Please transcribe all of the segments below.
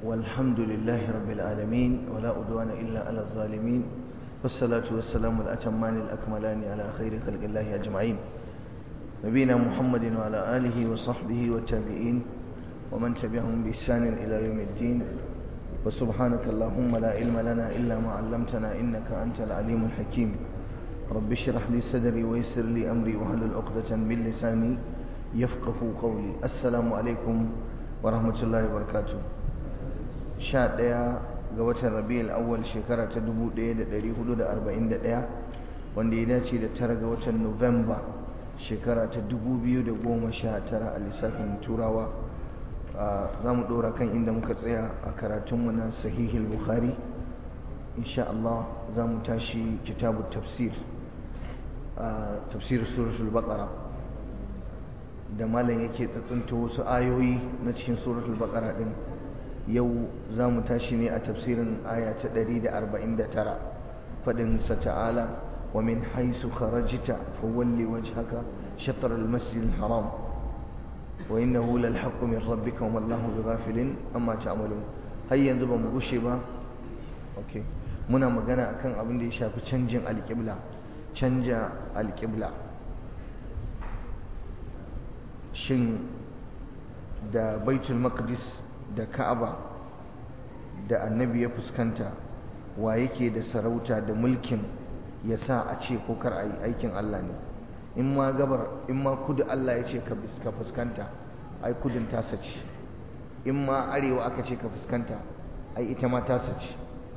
والحمد لله رب العالمين ولا أدوان إلا على الظالمين والصلاة والسلام الأتمان الأكملان على خير خلق الله أجمعين نبينا محمد وعلى آله وصحبه والتابعين ومن تبعهم بإحسان إلى يوم الدين وسبحانك اللهم لا علم لنا إلا ما علمتنا إنك أنت العليم الحكيم رب اشرح لي صدري ويسر لي أمري واحلل عقدة من لساني يفقه قولي السلام عليكم ورحمة الله وبركاته sha ɗaya ga watan rabi'ul awwal shekara ta 1441 wanda ya dace da tara ga watan nuwamba shekara ta 2019 a lissafin turawa za mu ɗora kan inda muka tsaya a karatunmu na sahihul bukhari insha Allah za mu tashi kitabu tafsir tafsir suratul baqara da malam yake tsuntsunta wasu ayoyi na cikin suratul baqara din yau za mu tashi ne a tafsirin aya ta 149 faɗin sa ta'ala wa min haisu kharajta fawalli wajhaka shatr al-masjid al-haram wa innahu lal haqqu min rabbika wa mallahu bighafilin amma ta'malun har yanzu ba mu gushe ba okay muna magana akan abin da ya shafi canjin alƙibla canja alƙibla shin da baitul maqdis da ka'aba da annabi ya fuskanta wa yake da sarauta da mulkin ya sa a ce ko kar a yi aikin Allah ne in ma gabar in ma kudu Allah ya ce ka fuskanta ai kudin tasa ce in ma arewa aka ce ka fuskanta ai ita ma tasa ce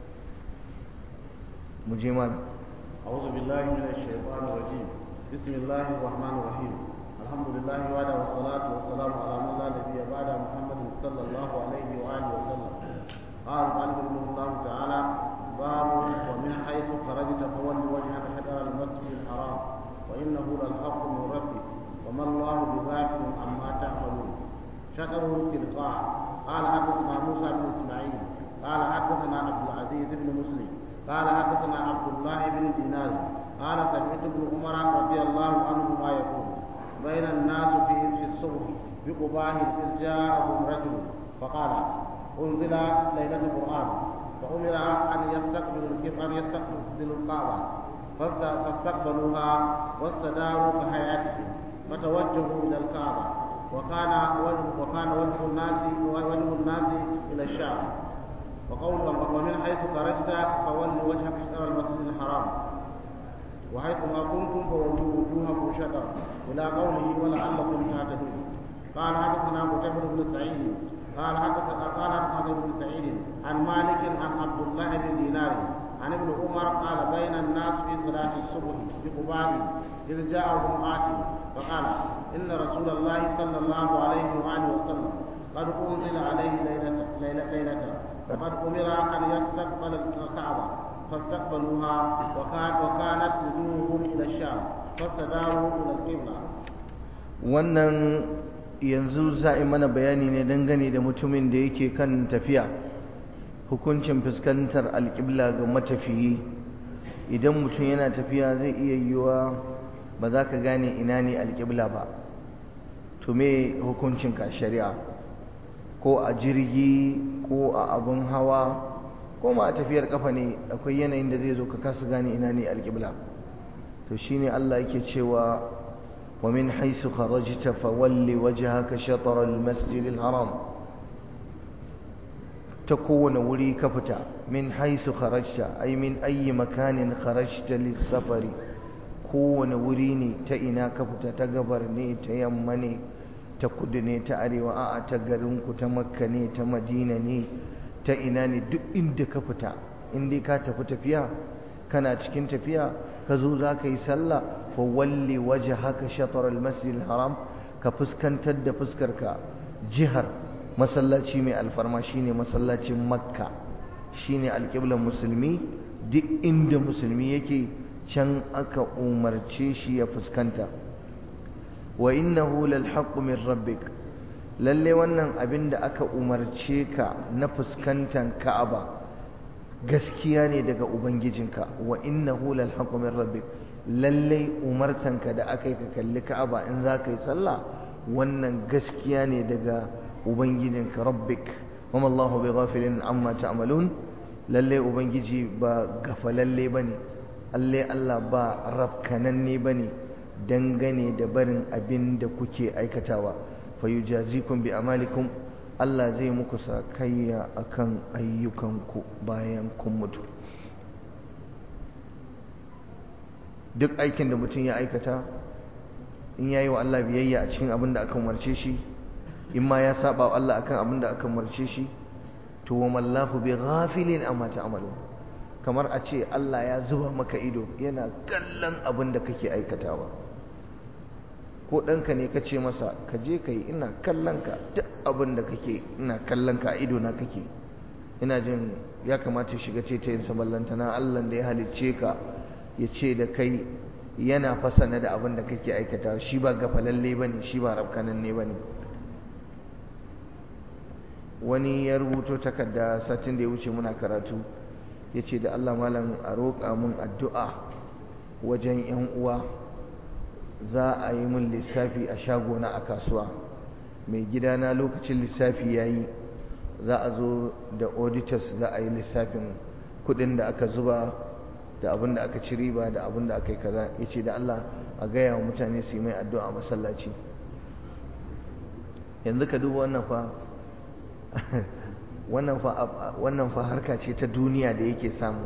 mu je malam أعوذ بالله من الشيطان الرجيم بسم الله الرحمن الرحيم الحمد لله وعلى والصلاة والسلام على من لا نبي بعد محمد صلى الله عليه وآله وسلم قال قال رحمه الله تعالى باب ومن حيث خرجت فول وجهك شطر المسجد الحرام وإنه للحق من ربك وما الله بغافل عما تعملون شطره تلقاء قال حدثنا موسى بن إسماعيل قال حدثنا عبد العزيز بن مسلم قال حدثنا عبد الله بن دينار قال سمعت ابن عمر رضي الله عنهما يقول بين الناس في في الصبح بقباه إذ جاءهم رجل فقال أنزل ليلة القرآن فأمر أن يستقبلوا أن يستقبلوا الكعبة فاستقبلوها واستداروا كحياتهم فتوجهوا إلى الكعبة وكان وجه وكان وجه الناس وجه الناس إلى الشام وقول ومن حيث خرجت فول وجهك شطر المسجد الحرام وحيث ما كنتم فولوا وجوهكم شطر إلى قوله ولعلكم تهتدون قال حدثنا مجاهد بن سعيد قال حدثنا قال حدثنا بن سعيد عن مالك عن عبد الله بن دينار عن ابن عمر قال بين الناس في صلاة الصبح بقباء إذ جاءهم آتي فقال إن رسول الله صلى الله عليه وآله وسلم قد أنزل عليه ليلة ليلة, ليلة وقد أمر أن يستقبل الكعبة فاستقبلوها وكان وكانت وجوههم إلى الشام فاستداروا إلى القبلة wannan yanzu za a mana bayani ne dangane da mutumin da yake kan tafiya hukuncin fuskantar alƙibla ga matafiyi idan mutum yana tafiya zai iya yiwuwa ba za ka gane ina ne alƙibla ba to me hukuncin ka shari'a ko a jirgi ko a abin hawa ko ma a tafiyar kafa ne akwai yanayin da zai zo ka kasa gane ina ne alƙibla to shine Allah yake cewa ومن حيث خرجت فول وجهك شطر المسجد الحرام تكون ولي كفتا من حيث خرجت أي من أي مكان خرجت للسفر كون وريني تئنا كفتا تقبرني تيمني تقدني تأري وآء تقرنك تمكني تمدينني تئناني دو إند كفتا إندي كاتفت فيها كان تكين فيها كزو ذاك يسلى fawalli waje haka shatar almasjid haram ka fuskantar da fuskarka jihar masallaci mai alfarma shine masallacin makka shine alƙiblar musulmi duk inda musulmi yake can aka umarce shi ya fuskanta wa innahu lal haqqu min rabbik lalle wannan abin da aka umarce ka na fuskantar ka'aba gaskiya ne daga ubangijinka wa innahu lal haqqu min rabbik lallai umartanka da aka yi ka kalli ka'aba in za ka yi sallah wannan gaskiya ne daga ubangijinka rabbik wama Allahu bighafilin amma ta'malun lalle ubangiji ba gafalalle bane alle Allah ba rafkananne bane dangane da barin abin da kuke aikatawa fayujazikum bi amalikum Allah zai muku sakayya akan ayyukanku bayan kun mutu duk aikin da mutum ya aikata in yayi wa Allah biyayya a cikin abin da aka umarce shi in ma ya saba wa Allah akan abin da aka umarce shi to wa mallahu bi ghafilin amma ta'malu kamar a ce Allah ya zuba maka ido yana kallon abin da kake aikatawa ko ɗanka ne ka ce masa ka je ka yi ina kallon ka duk abin da kake ina kallon ka a ido na kake ina jin ya kamata shiga ce ta yin saballanta na Allah da ya halicce ka ya ce da kai yana fasana da abin da kake aikata shi ba gafalalle ba ne shi ba rafkananne ba ne wani ya rubuto takarda satin da ya wuce muna karatu ya ce da Allah malam a roƙa mun addu'a wajen 'yan uwa za a yi mun lissafi a shagona a kasuwa mai gidana lokacin lissafi ya yi za a zo da auditors za a yi lissafin kudin da aka zuba da abin da aka ci riba da abin da aka yi kaza ya ce da Allah a gaya wa mutane su yi mai addu'a a masallaci yanzu ka duba wannan fa wannan fa harka ce ta duniya da yake samu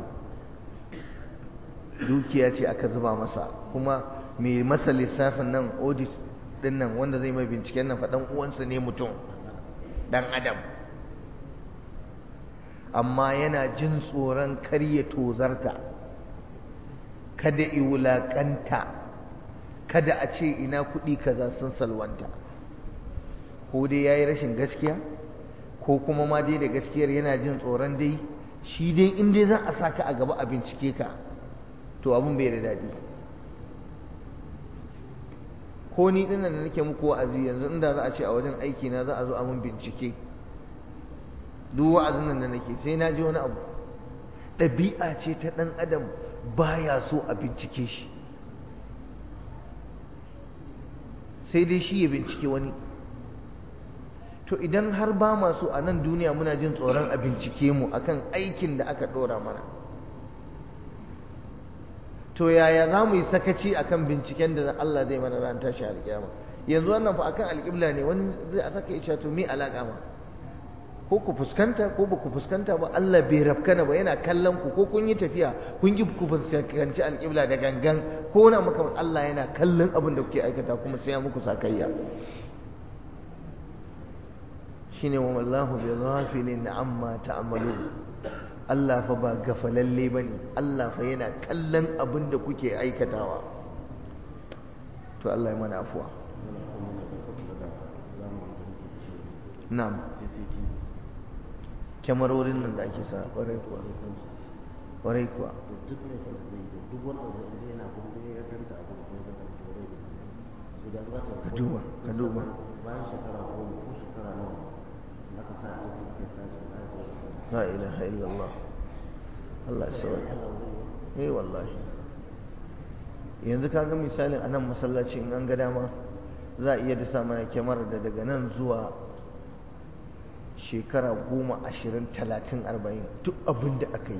dukiya ce aka zuba masa kuma mai masa lissafin nan audit din nan wanda zai mai binciken nan faɗan uwansa ne mutum ɗan adam amma yana jin tsoron karya tozarta kada i wulaƙanta kada a ce ina kuɗi kaza sun salwanta ko dai ya yi rashin gaskiya ko kuma ma dai da gaskiyar yana jin tsoron dai shi dai in dai za a sa ka a gaba a bincike ka to abin bai da daɗi ko ni dinnan da nake muku wa'azi yanzu inda za a ce a wajen aiki na za a zo a mun bincike duk wa'azin nan da nake sai na ji wani abu ɗabi'a ce ta ɗan adam baya so a bincike shi sai dai shi ya bincike wani to idan har ba masu a nan duniya muna jin tsoron a bincike mu akan aikin da aka ɗora mana to yaya za mu yi sakaci akan binciken da Allah zai mana ran tashi alƙiyama yanzu wannan fa akan alƙibla ne wani zai a saka ya to me alaƙa ma ko ku fuskanta ko ba ku fuskanta ba Allah bai rafkana ba yana kallon ku ko kun yi tafiya kun yi ku fuskanci alƙibla da gangan ko na maka Allah yana kallon abin da kuke aikata kuma sai ya muku sakayya shine wa wallahu bi ghafilin amma ta'malun Allah fa ba gafalalle bane Allah fa yana kallon abin da kuke aikatawa to Allah ya mana afuwa na'am kyamarorin nan da ake sa ƙwarai kuwa ƙwarai kuwa ka duba ka duba la ilaha illallah Allah ya sauya eh wallahi yanzu ka ga misalin a nan masallaci in an ga dama za a iya dasa mana kyamar da daga nan zuwa shekara goma ashirin talatin arba'in duk abin da aka yi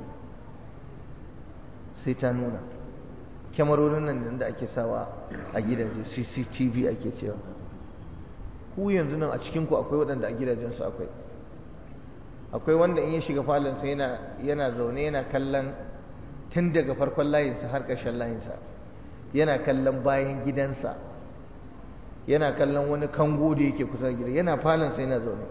sai ta nuna kyamarorin nan da ake sawa a gidaje cctv ake cewa ku yanzu nan a cikinku akwai waɗanda a gidajensu akwai akwai wanda in ya shiga falonsa yana zaune yana kallon tun daga farkon layinsa har ƙarshen layinsa yana kallon bayan gidansa yana kallon wani kango da yake kusa da gida yana falonsa yana zaune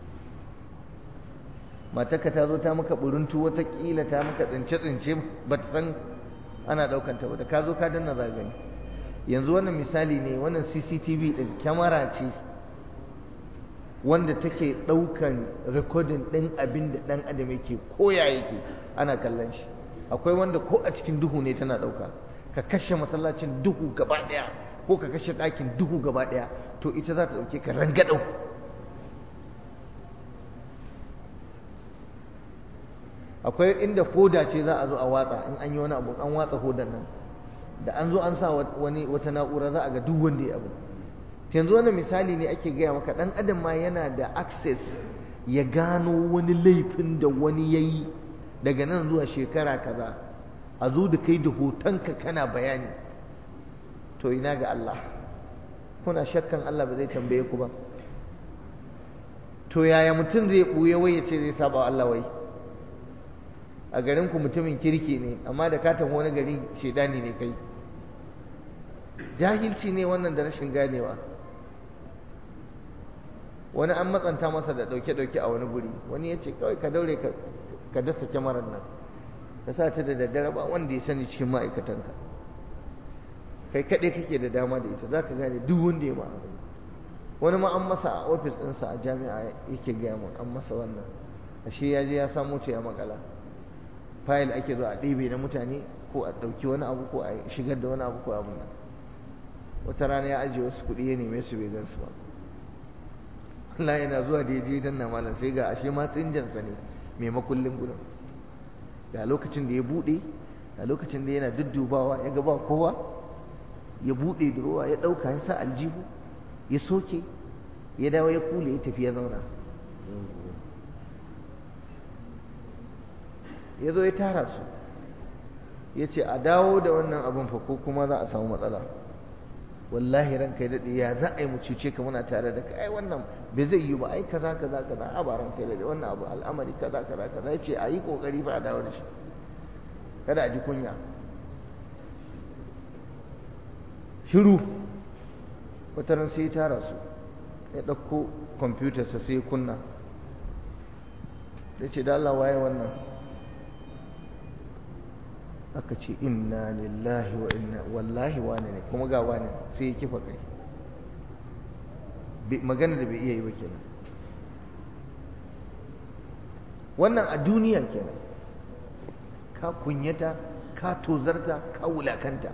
matarka ta zo ta maka buruntu watakila ta maka tsince-tsince ba ta san ana ɗaukanta ba da ka zo ka danna za gani yanzu wannan misali ne wannan cctv ɗin kyamara ce wanda take ɗaukan rikodin ɗin abin da ɗan adam yake koya yake ana kallon shi akwai wanda ko a cikin duhu ne tana ɗauka ka kashe masallacin duhu gaba ɗaya ko ka kashe ɗakin duhu gaba ɗaya to ita za ta ɗauke ka rangadau akwai inda foda ce za a zo a watsa in an yi wani abu an watsa hodan nan da an zo an sa wani wata na'ura za a ga duk wanda ya abu yanzu wannan misali ne ake gaya maka dan adam ma yana da access ya gano wani laifin da wani ya yi daga nan zuwa shekara kaza a zo da kai da hotonka kana bayani to ina ga Allah kuna shakkan Allah ba zai tambaye ku ba to yaya mutum zai ɓuya wai ya ce zai saba Allah wai a garin ku mutumin kirki ne amma da ka tafi wani gari shedani ne kai jahilci ne wannan da rashin ganewa wani an matsanta masa da ɗauke-ɗauke a wani guri wani ya ce kawai ka daure ka dasa kyamarar nan ka sa ta da daddare ba wanda ya sani cikin ma'aikatanka kai kaɗai kake da dama da ita za ka gane duk wanda ya ma'a wani ma an masa a ofis ɗinsa a jami'a yake gaya mun an masa wannan ashe ya je ya samu ta ya makala fayil ake zo a ɗebe na mutane ko a ɗauki wani abu ko a shigar da wani abu ko abin nan wata rana ya ajiye wasu kuɗi ya neme su bai gan su ba Allah yana zuwa da ya je dan na malam sai ga ashe ma tsinjansa ne mai makullin gudun ga lokacin da ya buɗe ga lokacin da yana duddubawa ya ga ba kowa ya buɗe durowa ya ɗauka ya sa aljihu ya soke ya dawo ya kule ya tafi ya zauna ya zo ya tara su ya ce a dawo da wannan abin fa ko kuma za a samu matsala wallahi ranka ya daɗe ya za a yi mu cuce ka muna tare da ka ai wannan bai zai yi ba ai kaza kaza kaza a ba ranka ya daɗe wannan abu al'amari kaza kaza kaza ya ce a yi ƙoƙari fa a dawo da shi kada a ji kunya shiru wata ran sai ya tara su ya ɗauko kwamfutarsa sai ya kunna ya ce da Allah waye wannan aka ce inna lillahi wa inna wallahi wane ne kuma ga wane sai ya kifa kai magana da bai iya yi ba kenan wannan a duniya kenan ka kunyata ka tozarta ka wulakanta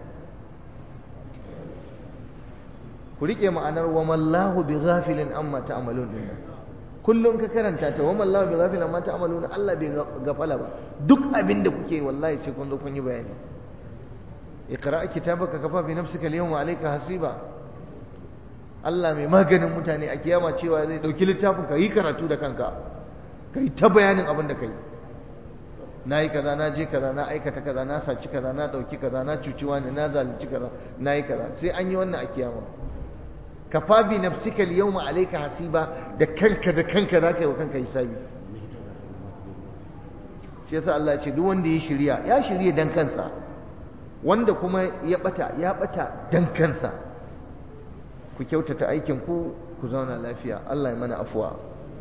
ku rike ma'anar wa mallahu bi ghafilin amma ta'malun din kullum ka karanta ta wa mallahu bi ghafilin amma ta'malun Allah bai gafala ba duk abin da kuke wallahi sai kun zo kun yi bayani iqra kitabaka kafa bi nafsika al-yawma alayka hasiba Allah mai maganin mutane a kiyama cewa zai dauki littafin ka yi karatu da kanka kai ta bayanin abin da kai na yi kaza na je kaza na aikata kaza na saci kaza na dauki kaza na cuci wani na zalunci kaza na yi kaza sai an yi wannan a kiyama kafa bi nafsika al-yawma alayka hasiba da kanka da kanka zaka yi wa kanka hisabi shi yasa Allah ya ce duk wanda ya shirya ya shirye dan kansa wanda kuma ya bata ya bata dan kansa ku kyautata aikin ku ku zauna lafiya Allah ya mana afuwa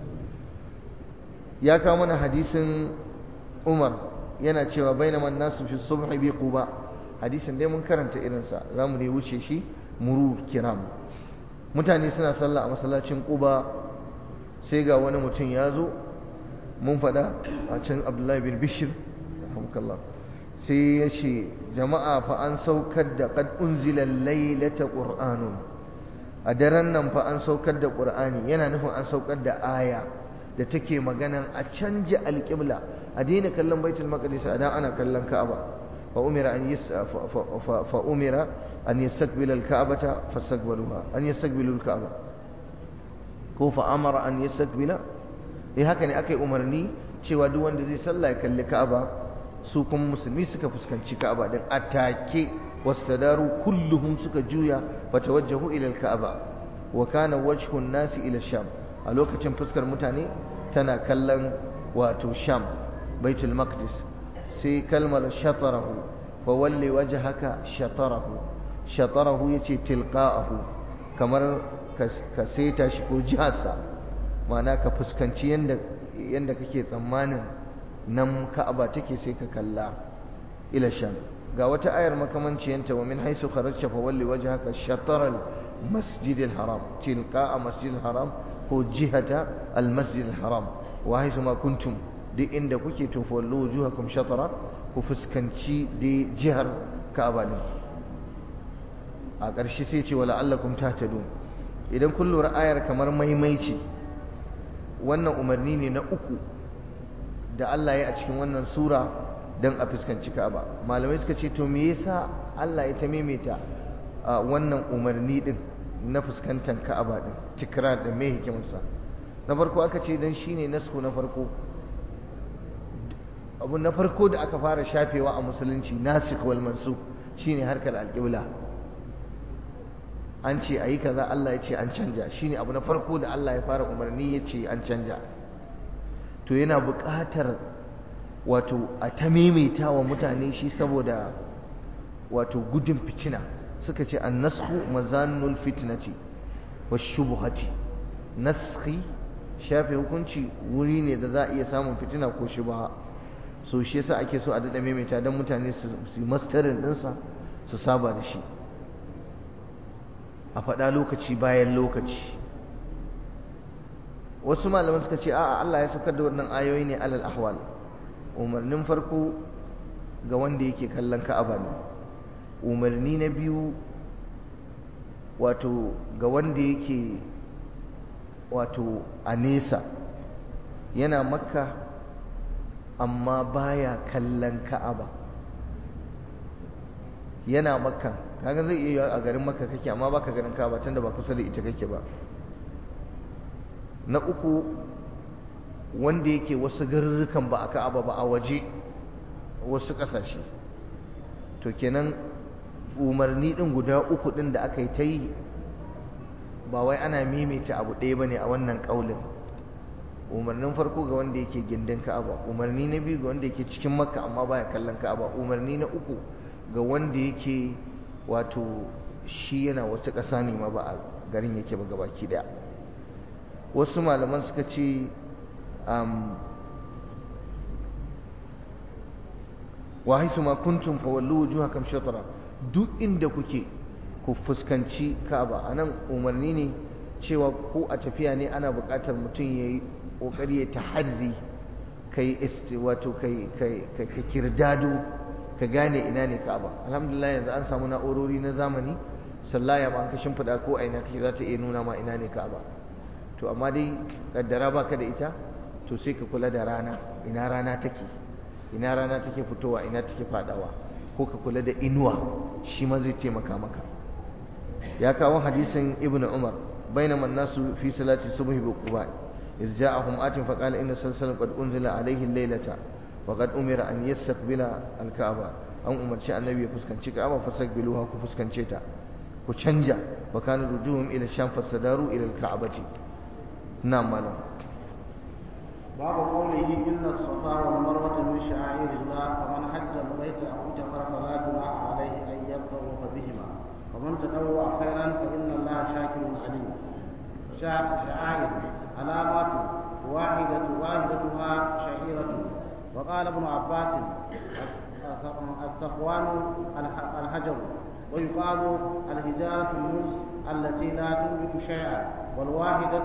ya kawo mana hadisin Umar yana cewa bainaman nasu fi subhi bi quba hadisin dai mun karanta irinsa zamu ne wuce shi murur kiram mutane suna sallah a masallacin Quba sai ga wani mutum ya zo mun faɗa a can Abdullahi bin Bishir rahmukallah sai ya ce jama'a fa an saukar da qad unzila laylata qur'anun a daren nan fa an saukar da qur'ani yana nufin an saukar da aya da take maganan a canja alƙibla a daina kallon baitul maqdis a da ana kallon ka'aba fa umira an yas fa umira an yastaqbila al-ka'bata fastaqbaluha an yastaqbilu al-ka'ba ko fa amara an yastaqbila eh haka ne akai umarni cewa duk wanda zai sallah ya kalli ka'aba su kuma musulmi suka fuskanci ka'aba din atake wastadaru kulluhum suka juya fatawajjahu ila al-ka'aba wa kana wajhu an-nasi ila sham a lokacin fuskar mutane tana kallon wato sham baitul maqdis sai kalmar shatarahu fa walli wajhaka shatarahu shatarahu yace tilqa'ahu kamar ka seta shi ko jiharsa ma'ana ka fuskanci yanda yanda kake tsammanin nan ka'aba take sai ka kalla ila sham ga wata ayar makamanciyanta wa min haisu kharajta fa walli wajhaka shatara al-masjid al-haram tilqa'a masjid al-haram ko jihata al-masjid al-haram wa haisu ma kuntum duk inda kuke to fallu wujuhakum shatara ku fuskanci da jihar Ka'aba din a ƙarshe sai ce wala allakum tahtadun idan kun lura ayar kamar maimaici wannan umarni ne na uku da Allah ya a cikin wannan sura don a fuskanci Ka'aba malamai suka ce to me yasa Allah ya ta maimaita wannan umarni din na fuskantar Ka'aba din tikrar da mai hikimarsa na farko aka ce dan shine nasku na farko abu na farko da aka fara shafewa a musulunci nasikh wal mansukh shine harkar alƙibla an ce ayi kaza Allah ya ce an canja shine abu na farko da Allah ya fara umarni ya ce an canja to yana buƙatar wato a ta maimaita wa mutane shi saboda wato gudun fitina suka ce an nasku mazannul fitnati wa shubuhati naskhi shafe hukunci wuri ne da za a iya samun fitina ko shubha so shi yasa ake so a daɗa maimaita don mutane su yi mastarin ɗinsa su saba da shi a faɗa lokaci bayan lokaci wasu malaman suka ce a'a Allah ya saukar da wannan ayoyi ne alal ahwal umarnin farko ga wanda yake kallon ka'aba ne umarni na biyu wato ga wanda yake wato a nesa yana makka amma baya kallon ka'aba yana makka kaga zai iya a garin makka kake amma baka ganin ka'aba tunda ba kusa da ita kake ba na uku wanda yake wasu garurrukan ba a ka'aba ba a waje wasu ƙasashe to kenan umarni ɗin guda uku ɗin da aka yi ta yi ba wai ana mimita abu ɗaya ba ne a wannan ƙaulin umarnin farko ga wanda yake gindin ka'aba umarni na biyu ga wanda yake cikin makka amma baya kallon ka'aba umarni na uku ga wanda yake wato shi yana wata ƙasa ne ma ba a garin yake ba gabaki ɗaya wasu malaman suka ce wa haisu ma kuntum fa wallu wujuhakum shatra duk inda kuke ku fuskanci Ka'aba anan umarni ne cewa ko a tafiya ne ana buƙatar mutum yayi kokari ya tahazzi kai wato kai kai kai kirdado ka gane ina ne Ka'aba alhamdulillah yanzu an samu na'urori na zamani sallaya ba an kashin fada ko aina kake za ta iya nuna ma ina ne Ka'aba to amma dai kaddara baka da ita to sai ka kula da rana ina rana take ina rana take fitowa ina take fadawa ko ka kula da inuwa shi ma zai taimaka maka ya kawo hadisin ibn umar bainama an-nasu fi salati subhi bi quba إذ جاءهم آت فقال إن سلسلة قد أنزل عليه الليلة وقد أمر أن يستقبل الكعبة أن أمر شاء النبي فسكن كعبة فاستقبلوها كفسكن شيتا وشنجا وكان رجوعهم إلى الشام فاستداروا إلى الكعبة نعم مالا باب قوله إن الصفا والمروة من شعائر الله فمن حج البيت أو اعتمر فلا جناح عليه أن يطوف بهما ومن تطوع خيرا فإن الله شاكر عليم شعائر علامات واحدة واحدتها شعيرة وقال ابن عباس الصفوان الحجر ويقال الهجارة المز التي لا تنبت شيئا والواحدة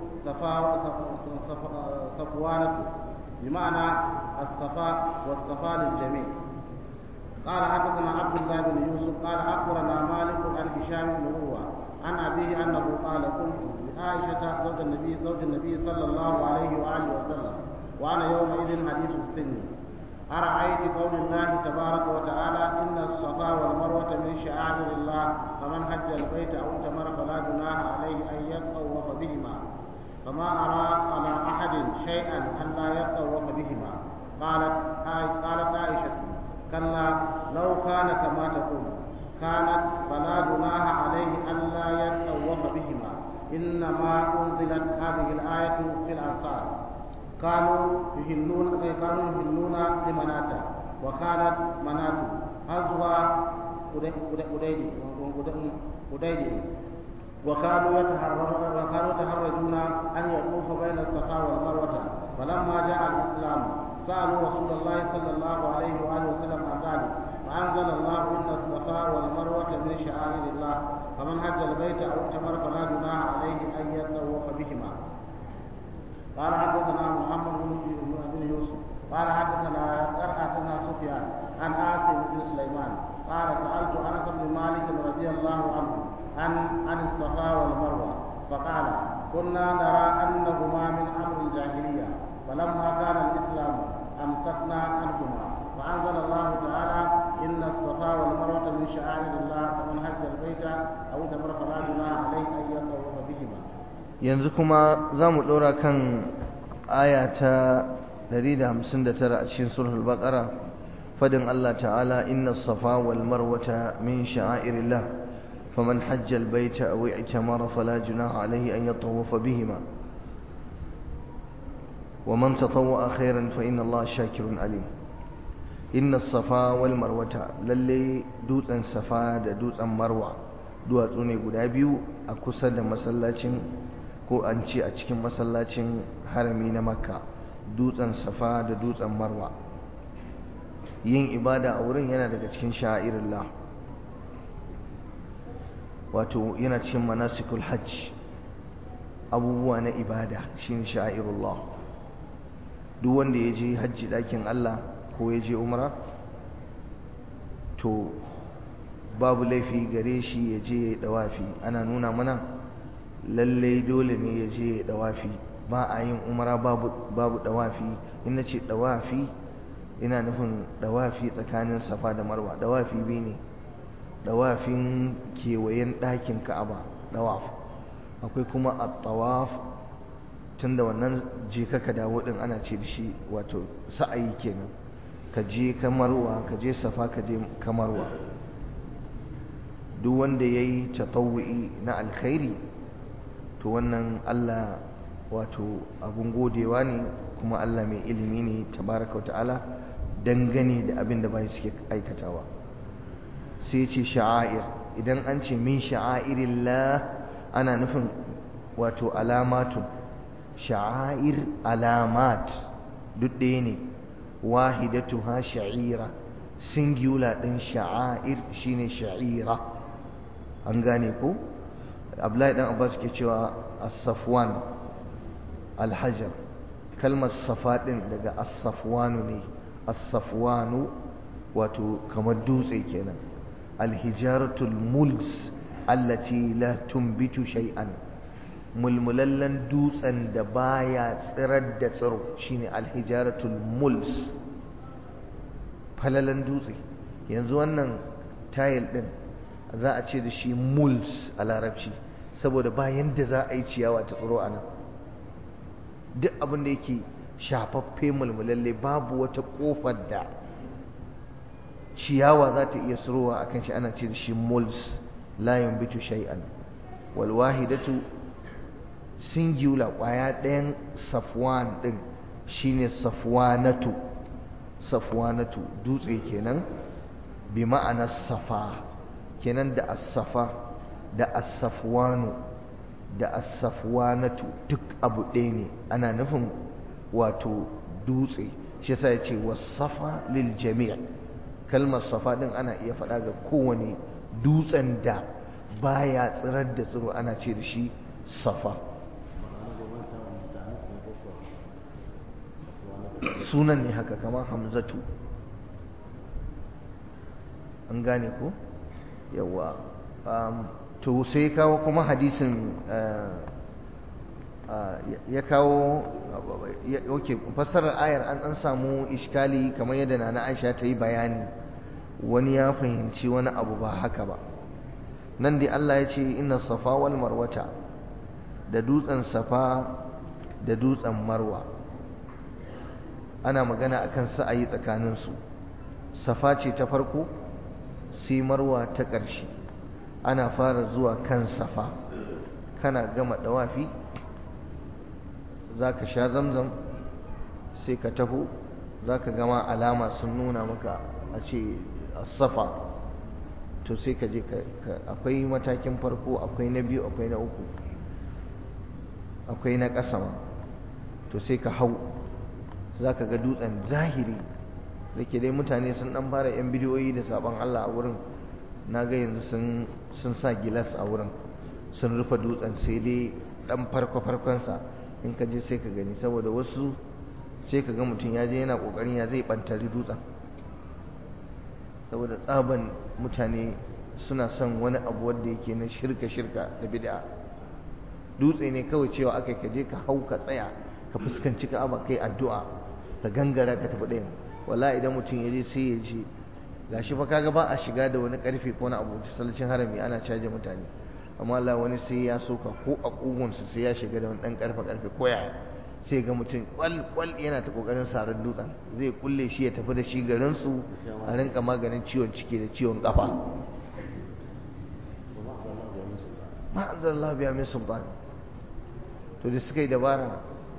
صفوانة بمعنى الصفاء والصفاء للجميع قال حدثنا عبد الله بن يوسف قال اخبرنا مالك عن هشام بن عروه عن ابيه انه قال قلت لعائشه زوج النبي زوج النبي صلى الله عليه واله وسلم وانا يومئذ حديث السن أرأيت قول الله تبارك وتعالى إن الصفا والمروة من شعائر الله فمن حج البيت أو اعتمر فلا جناح عليه أن يطوف بهما فما أرى على أحد شيئا أن لا يطوف بهما قالت قالت عائشة كلا لو كان كما تقول كانت فلا جناح عليه أن لا يطوف بهما إنما أنزلت هذه الآية في الأنصار كانوا يهلون كانوا يهلون لمناتا وكانت منات هزوى أديدي وكانوا يتحرجون وكانوا يتحرجون أن يطوف بين الصفا والمروة فلما جاء الإسلام سألوا رسول الله صلى الله عليه وآله وسلم عن ذلك فأنزل الله إن الصفا والمروة من شعائر الله فمن حج البيت أو اعتمر فلا جناح عليه أن يطوف بهما قال حدثنا محمد بن يوسف قال حدثنا حدثنا سفيان عن عاصم بن سليمان قال سألت أنس بن مالك رضي الله عنه عن عن الصفا والمروة فقال كنا نرى أنهما من أمر الجاهلية فلما كان الإسلام أمسكنا عنهما فأنزل الله تعالى إن الصفا والمروة من شعائر الله فمن حج البيت أو تمر فلا جناح عليه أن يطوف بهما yanzu kuma za mu ɗora kan aya ta 159 a cikin surul baqara fadin Allah ta'ala inna safa wal marwata min sha'airillah faman hajja al baita aw i'tamara fala junaha alayhi an yatawafa bihima ومن تطوع خيرا فإن الله شاكر عليم إن الصفا والمروة للي دوتن صفا da dutsen marwa duwatsu ne guda biyu a kusa da masallacin ko an ce a cikin masallacin harami na makka dutsen safa da dutsen marwa yin ibada a wurin yana daga cikin sha'irillah wato yana cikin manasikul hajj abubuwa na ibada shine sha'irullah duk wanda ya je hajji ɗakin Allah ko ya je umra to babu laifi gare shi ya je ya dawafi ana nuna mana lallai dole ne ya je ya dawafi ba a yin umra babu babu dawafi in na ce dawafi ina nufin dawafi tsakanin safa da marwa dawafi biyu ne dawafin kewayen ɗakin ka'aba dawaf akwai kuma at-tawaf tunda wannan je ka ka dawo din ana ce da shi wato sa'ayi kenan ka je kamarwa ka je safa ka je kamarwa duk wanda ya yi tatawu'i na alkhairi to wannan Allah wato abun godewa ne kuma Allah mai ilimi ne tabaraka wa ta'ala dangane da abin da bai suke aikatawa sai ce sha'air idan an ce min sha'airillah ana nufin wato alamatun sha'air alamat duk ɗaya ne wahidatuha sha'ira singular ɗin sha'air shine sha'ira an gane ko abdullahi dan abbas ke cewa as-safwan al-hajar kalmar safa ɗin daga as-safwanu ne as-safwanu wato kamar dutse kenan al-hijaratul muls allati la tumbitu shay'an mulmulallen dutsen da baya tsirar da tsiro shine alhijaratul muls falalan dutse yanzu wannan tayil din za a ce da shi muls a larabci saboda bayan da za a yi ciyawa ta tsiro a nan duk abin da yake shafaffe mulmulalle babu wata kofar da ciyawa za ta iya tsirowa a kan shi ana ce da shi muls layin bitu shay'an walwahidatu singular kwaya ɗayan safwan ɗin shine safwanatu safwanatu dutse kenan bi ma'ana safa kenan da as-safa da as-safwanu da as-safwanatu duk abu ɗaya ne ana nufin wato dutse shi yasa yace was-safa lil jami' kalmar safa din ana iya faɗa ga kowane dutsen da baya tsirar da tsiro ana ce da shi safa sunan ne haka kama hamzatu an gane ko yawa to sai kawo kuma hadisin ya kawo ok fassarar ayar an an samu iskali kamar yadda na aisha ta yi bayani wani ya fahimci wani abu ba haka ba nan dai Allah ya ce inna safa wal marwata da dutsen safa da dutsen marwa ana magana akan sa'ayi tsakaninsu safa ce ta farko sai marwa ta ƙarshe ana fara zuwa kan safa kana gama dawafi za ka sha zamzam sai ka taho za ka gama alama sun nuna maka a ce safa to sai ka je akwai matakin farko akwai na biyu akwai na uku akwai na ƙasa ma to sai ka hau za ka ga dutsen zahiri da ke dai mutane sun ɗan fara 'yan bidiyoyi da sabon Allah a wurin na ga yanzu sun sa gilas a wurin sun rufe dutsen sai dai ɗan farko-farkonsa in ka je sai ka gani saboda wasu sai ka ga mutum ya je yana ƙoƙarin ya zai ɓantari dutsen saboda tsaban mutane suna son wani abu wanda yake na shirka-shirka da bid'a dutse ne kawai cewa aka ka je ka hau ka tsaya ka fuskanci ka'aba kai addu'a ka gangara ka tafi ɗayan wala idan mutum ya je sai ya je gashi fa kaga ba a shiga da wani karfe ko wani abu sallacin harami ana caje mutane amma Allah wani sai ya soka ko a kugunsa sai ya shiga da wani dan karfe karfe ko yaya sai ga mutum kwal kwal yana ta kokarin sarar dutsen zai kulle shi ya tafi da shi garin su a rinka maganin ciwon ciki da ciwon kafa ma anzalallahu biya min sultan to da suka yi dabara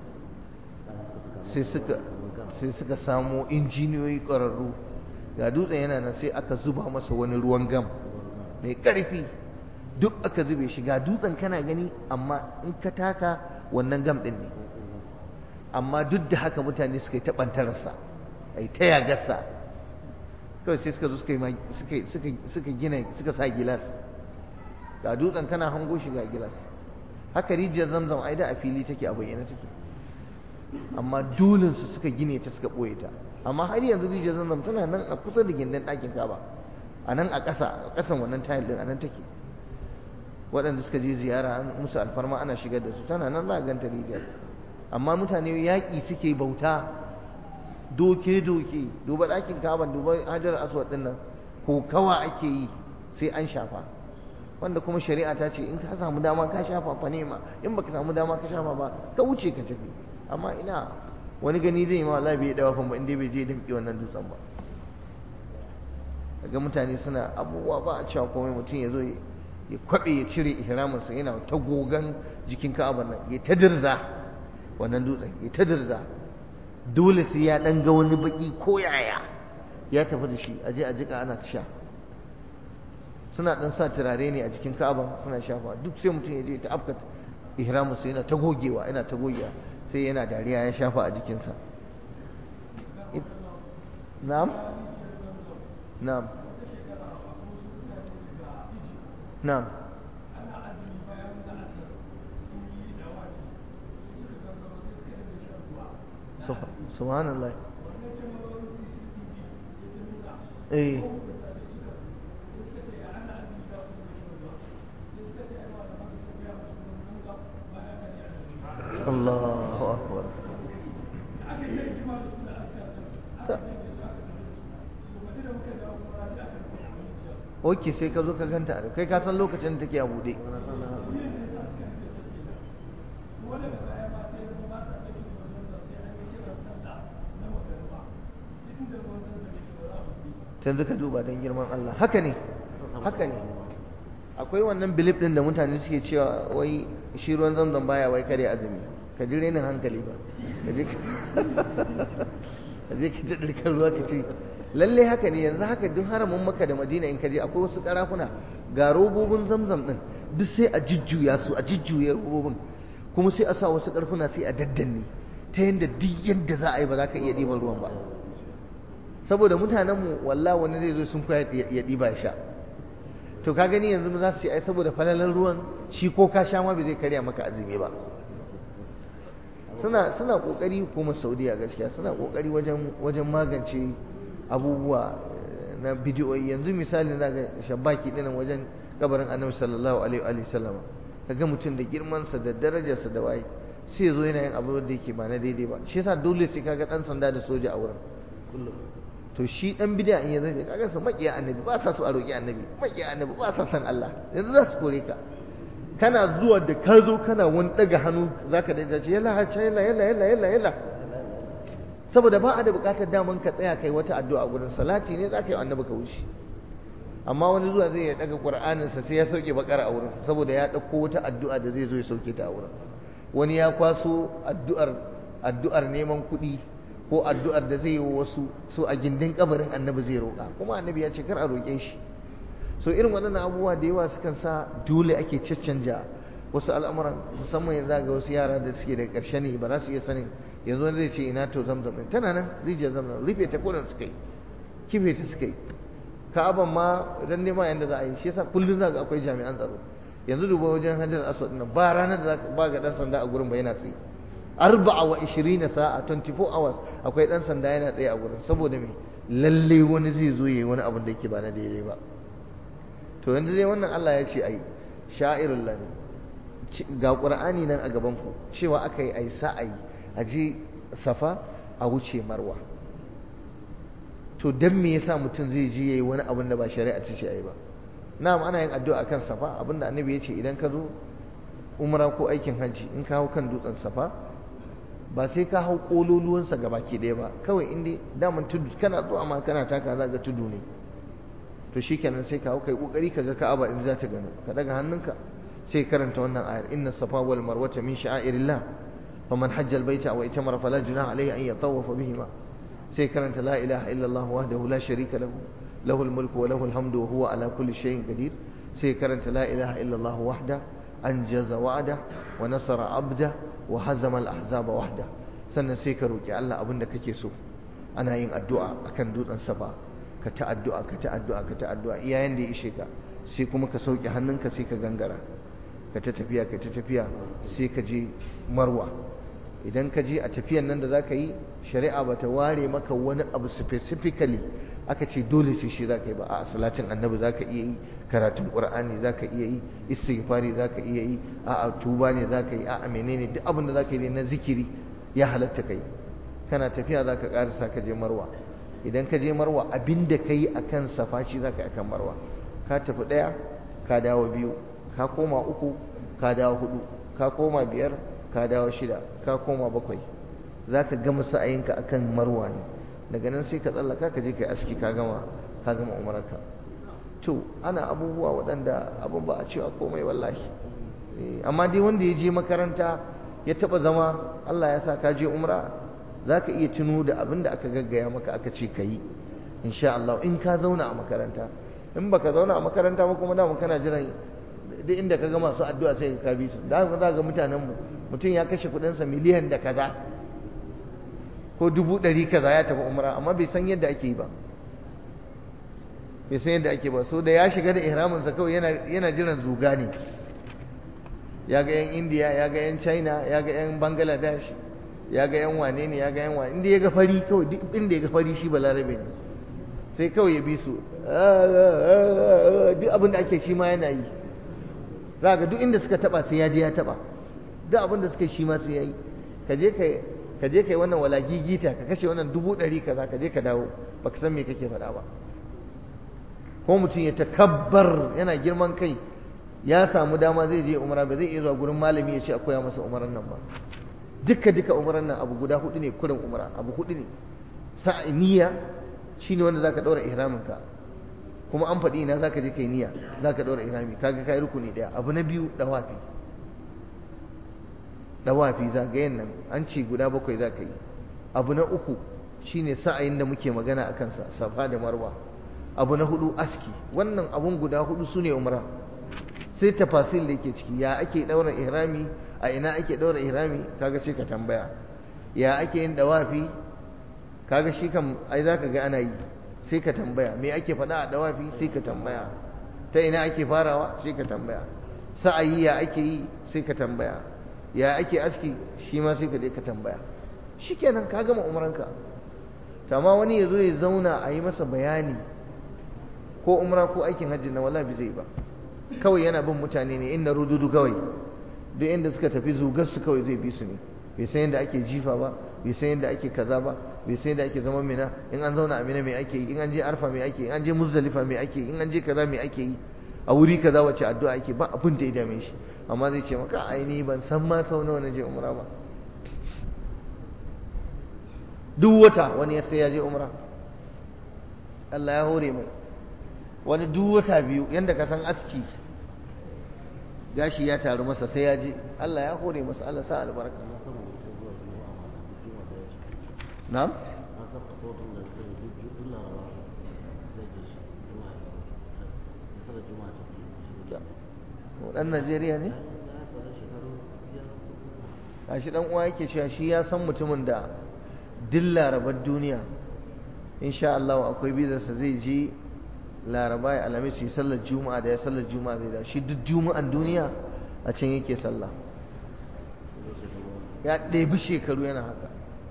sai suka sai suka samo injiniyoyi ƙwararru ga dutsen yana nan sai aka zuba masa wani ruwan gam mai ƙarfi duk aka zube shi ga dutsen kana gani amma in ka taka wannan gam ɗin ne amma duk da haka mutane suka yi taɓantararsa a yi ta yagarsa kawai sai suka zo suka gina suka sa gilas ga dutsen kana hango shi ga gilas haka rijiyar zamzam ai da a fili take a bayyana take amma dole su suka gine ta suka ɓoye ta amma har yanzu rijiyar zamzam tana nan a kusa da gindin ɗakin kaba a nan a ƙasa a ƙasan wannan tayil ɗin a nan take waɗanda suka je ziyara an musu alfarma ana shigar da su tana nan za a ganta rijiyar amma mutane yaƙi suke bauta doke-doke duba ɗakin kaban duba hajar aswad ɗin nan ko kawa ake yi sai an shafa wanda kuma shari'a ta ce in ka samu dama ka shafa fa nema in baka samu dama ka shafa ba ka wuce ka tafi amma ina wani gani zai yi ma wallahi bai dawa fa ba inda bai je damƙe wannan dutsen ba daga mutane suna abubuwa ba a cewa komai mutum ya zo ya kwabe ya cire ihraminsa yana ta gogan jikin ka'abar nan ya ta dirza wannan dutsen ya ta dirza dole sai ya dan ga wani baki ko yaya ya tafi da shi aje a jika ana ta sha suna dan sa turare ne a jikin ka'aba suna shafa duk sai mutum ya je ta afka ihraminsa yana ta gogewa yana ta gogewa sai yana dariya ya shafa a jikinsa na'am na'am na'am subhanallah eh Allahu akbar Oke sai ka zo ka ganta kai ka san lokacin da take a bude yanzu ka duba don girman Allah haka ne haka ne akwai wannan bilif din da mutane suke cewa wai shi ruwan zamzam baya wai kare azumi ka ji renin hankali ba ka je ka ta ɗirkar ruwa ka ce lalle haka ne yanzu haka duk haramin maka da madina in ka je akwai wasu ƙarafuna ga robobin zamzam din duk sai a jujjuya su a jujjuya robobin kuma sai a sa wasu ƙarfuna sai a daddanne ta yadda duk yadda za a yi ba za ka iya ɗiban ruwan ba saboda mutanenmu walla wani zai zo sun koya ya ɗiba ya sha to ka gani yanzu za su ce ai saboda falalar ruwan shi ko ka sha ma bai zai karya maka azumi ba suna suna kokari hukumar saudiya gaskiya suna kokari wajen wajen magance abubuwa na bidiyoyi yanzu misali na ga shabaki dinan wajen kabarin annabi sallallahu alaihi wa sallama kaga mutum da girmansa da darajarsa da waye sai zo yana yin abu da yake ba na daidai ba shi yasa dole sai kaga dan sanda da soja a wurin kullum to shi dan bid'a in yanzu kaga su makiya annabi ba sa su a roki annabi makiya annabi ba sa san Allah yanzu za su kore ka kana zuwa da ka zo kana wani daga hannu zaka da ce yalla ha yalla yalla yalla yalla yalla saboda ba a da bukatar daman ka tsaya kai wata addu'a gurin salati ne zaka yi annabi ka wuce amma wani zuwa zai ya daga qur'anin sa sai ya sauke bakara a wurin saboda ya dauko wata addu'a da zai zo ya sauke ta a wurin wani ya kwaso addu'ar addu'ar neman kuɗi ko addu'ar da zai yi wa wasu so a gindin kabarin annabi zai roƙa kuma annabi ya ce kar a roƙe shi so irin waɗannan abubuwa da yawa sukan sa dole ake caccanja wasu al'amuran musamman yanzu ga wasu yara da suke da ƙarshe ne ba za su iya sanin yanzu wani zai ce ina to zamzam ɗin tana nan rijiyar zamzam rufe ta kodin suka yi kife ta suka yi ka'aban ma dan nema yanda za a yi shi yasa kullum za ga akwai jami'an tsaro yanzu duba wajen hajjar aswad ɗin ba ranar da ba ga ɗan sanda a gurin ba yana tsaye arba'a wa ishirina sa'a 24 hours akwai dan sanda yana tsaye a gurin saboda me lalle wani zai zo yayi wani abin da yake ba na daidai ba to yanzu dai wannan Allah ya ce ai sha'irul lani ga qur'ani nan a gaban ku cewa aka yi ai sa'ai a je safa a wuce marwa to dan me yasa mutum zai je yayi wani abin da ba shari'a ce ce ai ba na'am ana yin addu'a akan safa abinda annabi ya ce idan ka zo umra ko aikin hajji in ka hau kan dutsen safa ba sai ka hau kololuwansa ga baki ɗaya ba kawai inda daman tudu kana zuwa ma kana taka za ga tudu ne to shikenan sai ka hau kai kokari ka ga ka'aba in za ta gano ka daga hannunka sai karanta wannan ayar inna safa wal marwata min sha'airillah faman hajja al baita wa itamara fala junaha alayhi an yatawafa bihima sai karanta la ilaha illa allah wahdahu la sharika lahu lahu al mulku wa lahu al hamdu wa huwa ala kulli shay'in qadir sai karanta la ilaha illa allah wahda anjaza wa'da wa nasara abda wa hazama al ahzaba wahda sannan sai ka roki Allah abinda kake so ana yin addu'a akan dutsen safa ka ta addu'a ka ta addu'a ka ta addu'a iyayen da ya ishe ka sai kuma ka sauke hannunka sai ka gangara ka ta tafiya ka ta tafiya sai ka je marwa idan ka je a tafiyan nan da za ka yi shari'a ba ta ware maka wani abu specifically aka ce dole sai shi za ka yi ba a salatin annabi za ka iya yi karatun ƙur'ani za ka iya yi istighfari za ka iya yi a tuba ne za ka yi a menene duk abin da za ka yi na zikiri ya halatta ka yi kana tafiya za ka ƙarisa ka je marwa idan ka je marwa abin da ka yi a kan safa shi za ka yi a kan marwa ka tafi ɗaya ka dawo biyu ka koma uku ka dawo hudu ka koma biyar ka dawo shida ka koma bakwai za ka gama sa'ayinka akan marwa ne daga nan sai ka tsallaka ka je ka aski ka gama ka gama umararka to ana abubuwa waɗanda abin ba a cewa komai wallahi amma dai wanda ya je makaranta ya taɓa zama Allah ya sa ka je umra za ka iya tuno da abin da aka gaggaya maka aka ce ka yi insha Allah in ka zauna a makaranta in baka zauna a makaranta ba kuma dama kana jiran duk inda ka ga masu addu'a sai ka bi su da haka za ga mutanen mu mutum ya kashe kuɗinsa miliyan da kaza ko dubu ɗari kaza ya tafi umra amma bai san yadda ake yi ba bai san yadda ake ba so da ya shiga da ihraminsa kawai yana yana jiran zuga ne ya ga yan indiya ya ga yan china ya ga yan bangladesh ya ga yan wane ne ya ga yan wane inda ya ga fari kawai duk inda ya ga fari shi balarabe ne sai kawai ya bi su duk abin da ake shi ma yana yi za ga duk inda suka taba sai ya je ya taba duk abin da suka shi ma sai ya yi ka je ka ka je kai wannan wala gigita ka kashe wannan dubu ɗari kaza ka je ka dawo baka san me kake faɗa ba ko mutum ya takabbar yana girman kai ya samu dama zai je umara ba zai iya zuwa gurin malami ya ce a koya masa umaran nan ba duka duka umaran nan abu guda hudu ne kurin umara abu hudu ne sa'i niyya shine wanda zaka daura ihramin ka kuma an faɗi ina zaka je kai niyya zaka daura ihrami kaga kai rukuni daya abu na biyu dawafi dawafi zagayen nan an ce guda bakwai zaka yi abu na uku shine sa'ayin da muke magana akan sa safa da marwa abu na hudu aski wannan abun guda hudu sune umra sai tafasil da yake ciki ya ake daura ihrami a ina ake daura ihrami kaga sai ka tambaya ya ake yin dawafi kaga shi kam ai zaka ga ana yi sai ka tambaya me ake faɗa a dawafi sai ka tambaya ta ina ake farawa sai ka tambaya sa'ayi ya ake yi sai ka tambaya ya ake aski shi ma sai ka je ka tambaya shikenan ka gama umranka amma wani ya zo ya zauna a yi masa bayani ko umra ko aikin hajji na wala bi zai ba kawai yana bin mutane ne inda rududu kawai duk inda suka tafi zugar su kawai zai bi su ne bai san yadda ake jifa ba bai san yadda ake kaza ba bai san yadda ake zaman mina in an zauna a mina mai ake yi in an je arfa mai ake yi in an je muzdalifa mai ake yi in an je kaza mai ake yi a wuri kaza wace addu'a ake ba abin da ya dame shi amma zai ce maka aini ban san ma sau nawa na je umra ba duk wata wani sai ya je umra Allah ya hore mai wani duk wata biyu yanda ka san aski gashi ya taru masa sai ya je Allah ya hore masa Allah sa albarka na'am dan Najeriya ne a shi dan uwa yake cewa shi ya san mutumin da duk larabar duniya insha Allah akwai bizarsa zai je laraba ya alamis yi sallar juma'a da ya sallar juma'a zai da shi duk juma'an duniya a can yake sallah ya ɗebi shekaru yana haka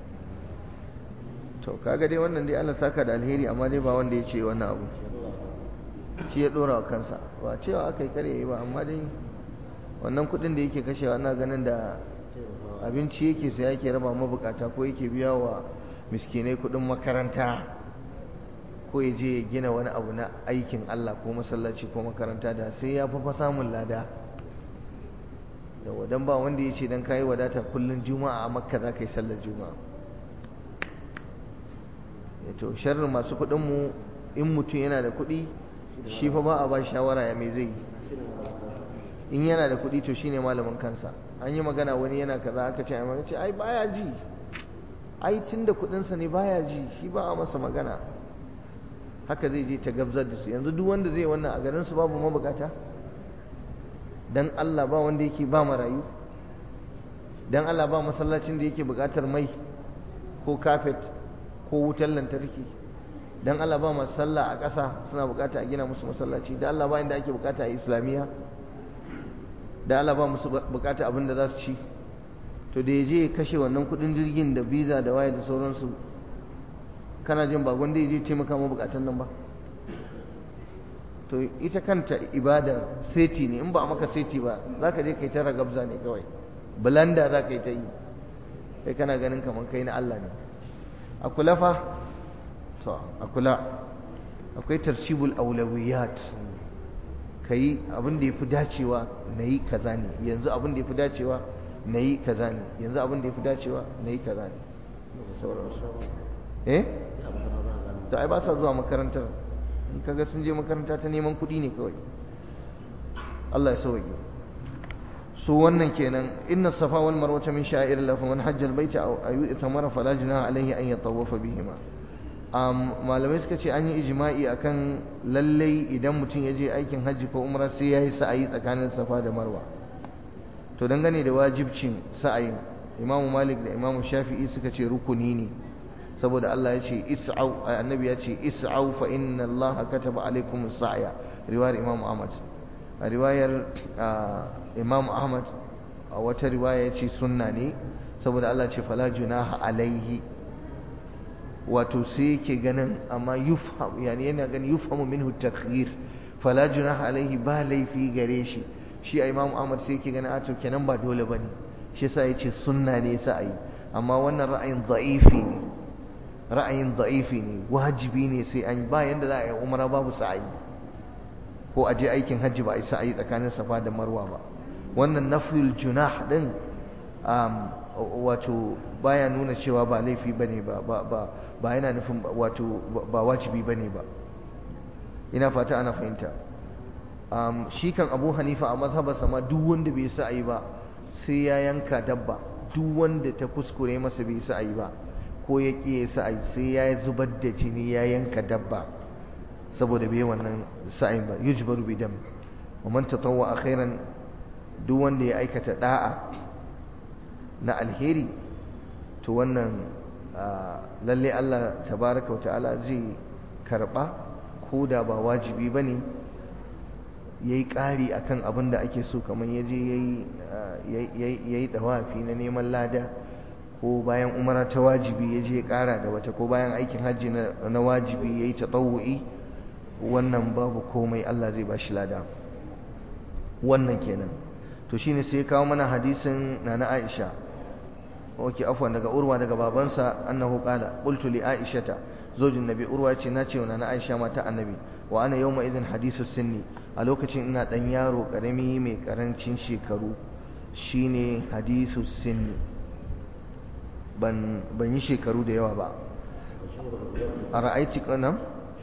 to kaga dai wannan dai Allah saka da alheri amma dai ba wanda ya ce wannan abu shi ya ɗora wa kansa ba cewa aka yi kare yi ba amma dai wannan kuɗin da yake kashewa ana ganin da abinci yake sai yake raba mabukata ko yake biya wa miskinai kuɗin makaranta ko ya je ya gina wani abu na aikin Allah ko masallaci ko makaranta da sai ya fa samun lada yawa dan ba wanda ya ce dan kayi wadata kullun juma'a a makka za ka yi sallar juma'a to sharrin masu kuɗin mu in mutum yana da kuɗi shi fa ba a ba shawara ya me zai yi in yana da kuɗi to shine malamin kansa an yi magana wani yana kaza aka ce amma ce ai baya ji ai tunda kuɗinsa ne baya ji shi ba a masa magana haka zai je ta gabzar da su yanzu duk wanda zai wannan a garin su babu mabukata dan Allah ba wanda yake ba marayu dan Allah ba masallacin da yake bukatar mai ko kafet ko wutar lantarki dan Allah ba masu sallah a ƙasa suna bukata a gina musu masallaci dan Allah ba inda ake bukata a islamiyya da Allah ba musu bukata abin da za su ci to da ya je ya kashe wannan kudin jirgin da visa da waye da sauransu kana jin ba gwanda ya je taimaka ma bukatan nan ba to ita kanta ibada seti ne in ba a maka seti ba za ka je kai ta ragabza ne kawai bulanda za ka yi ta yi kai kana ganin kamar kai na Allah ne a kula fa to a kula akwai tarshibul aulawiyat ka yi abin da ya fi dacewa na yi kaza ne yanzu abin da ya fi dacewa na yi kaza ne yanzu abin da ya fi dacewa na yi kaza ne da sauransu eh to ai ba sa zuwa makarantar in kaga sun je makaranta ta neman kuɗi ne kawai Allah ya sauke su wannan kenan inna safa wal marwa min sha'ir Allah fa man hajja al baita aw ayu itamara fala junaha alayhi an yatawafa bihima malamai suka ce an yi ijma'i akan lallai idan mutum ya je aikin hajji ko umra sai ya yi sa'ayi tsakanin safa da marwa to dangane da wajibcin sa'ayin imamu malik da imamu shafi'i suka ce rukuni ne saboda Allah ya ce is'au annabi ya ce is'au fa inna Allah kataba alaikum sa'ya riwayar imamu ahmad a riwayar imamu ahmad a wata riwaya ya ce sunna ne saboda Allah ce fala junaha alaihi wato sai yake ganin amma yufham yani yana ganin yufhamu minhu takhir fala junaha alaihi ba laifi gare shi shi a imam ahmad sai yake ganin ato kenan ba dole bane shi yasa yace sunna ne yasa ayi amma wannan ra'ayin da'ifi ne ra'ayin da'ifi ne wajibi ne sai an ba yanda za a yi umra babu sa'ayi ko a je aikin hajji ba a yi sa'ayi tsakanin safa da marwa ba wannan nafyul junah din wato baya nuna cewa ba laifi bane ba ba ba ba yana nufin wato ba wajibi bane ba ina fata ana fahimta um, shi kan Abu Hanifa a mazhabarsa ma duk wanda bai sa ayi ba sai ya yanka dabba duk wanda ta kuskure masa bai sa ayi ba ko ya ƙi ya sa ayi sai ya zubar da jini ya yanka dabba saboda bai wannan sa'ayin ba yujbaru bi dam wa man tatawwa khairan duk wanda ya aikata da'a na alheri to wannan lalle Allah tabaraka ta'ala zai karba ko da ba wajibi bane yayi ƙari akan abin da ake so kamar yaje yayi yayi dawafi na neman lada ko bayan umara ta wajibi yaje ya ƙara da wata ko bayan aikin hajji na wajibi yayi tatawu'i wannan babu komai Allah zai bashi lada wannan kenan to shine sai ya kawo mana hadisin nana Aisha oke afwan daga urwa daga babansa annahu qala qultu li aishata zojin nabi urwa yace na ce wa na aisha mata annabi wa ana yawma idin hadisu sinni a lokacin ina dan yaro karami mai karancin shekaru shine hadisu sinni ban ban yi shekaru da yawa ba a ra'aiti kana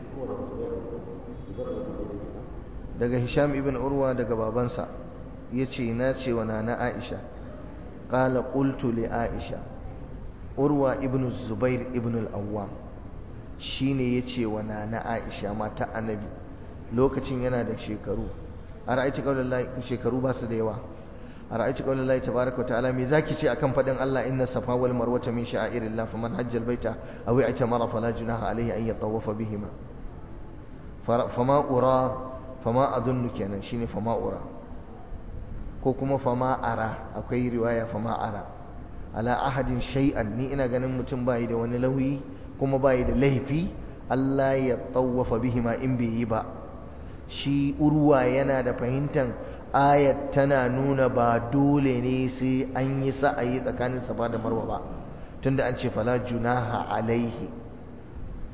daga hisham ibn urwa daga babansa yace na ce wa na aisha قال قلت لعائشة أروى ابن الزبير ابن الأوام shine yace wa nana Aisha mata annabi lokacin yana da shekaru a ra'aiti qaulullahi shekaru ba su da yawa a ra'aiti qaulullahi tabaaraka ta'ala me zaki ce akan fadin Allah inna safa wal marwata min sha'airillah faman hajjal baita aw i'tamara fala junaha alayhi an yatawafa bihima fama ura fama adunnu kenan shine fama ura ko kuma fama ara akwai riwaya fama ara ala ahadin shay'an ni ina ganin mutum bai da wani lauyi kuma bai da laifi Allah ya tawafa bihima in bai yi ba shi urwa yana da fahimtar ayat tana nuna ba dole ne sai an yi sa'ayi tsakanin safa da marwa ba tunda an ce fala junaha alaihi